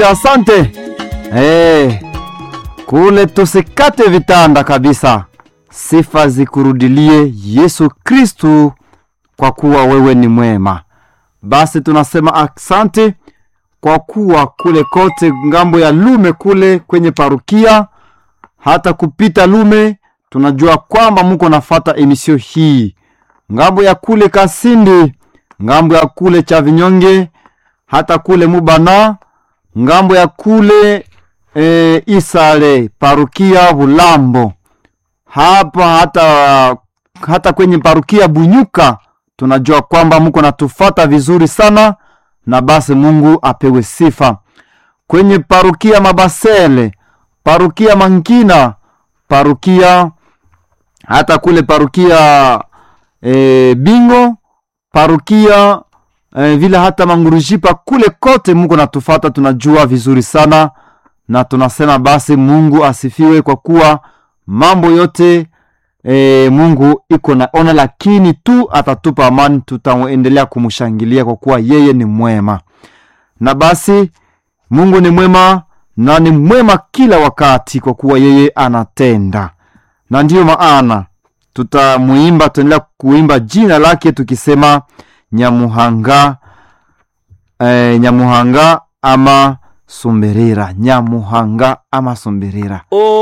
Asante eh, kule tusikate vitanda kabisa. Sifa zikurudilie Yesu Kristu, kwa kuwa wewe ni mwema. Basi tunasema asante kwa kuwa kule kote ngambo ya Lume kule kwenye parukia hata kupita Lume, tunajua kwamba muko nafata emisio hii ngambo ya kule Kasindi, ngambo ya kule cha Vinyonge, hata kule Mubana, ngambo ya kule e, Isale parukia Bulambo, hapa hata hata kwenye parukia Bunyuka, tunajua kwamba muko natufata vizuri sana, na basi Mungu apewe sifa. Kwenye parukia Mabasele, parukia Mankina, parukia hata kule parukia e, Bingo, parukia e, vile hata Mangurujipa, kule kote Mungu natufata, tunajua vizuri sana, na tunasema basi Mungu asifiwe kwa kuwa mambo yote e, Mungu iko naona, lakini tu atatupa amani, tutaendelea kumshangilia kwa kuwa yeye ni mwema. Na basi Mungu ni mwema na ni mwema kila wakati, kwa kuwa yeye anatenda, na ndiyo maana tutamuimba, tutaendelea kuimba jina lake tukisema Nyamuhanga, eh, Nyamuhanga ama Sumberera, Nyamuhanga ama Sumberera.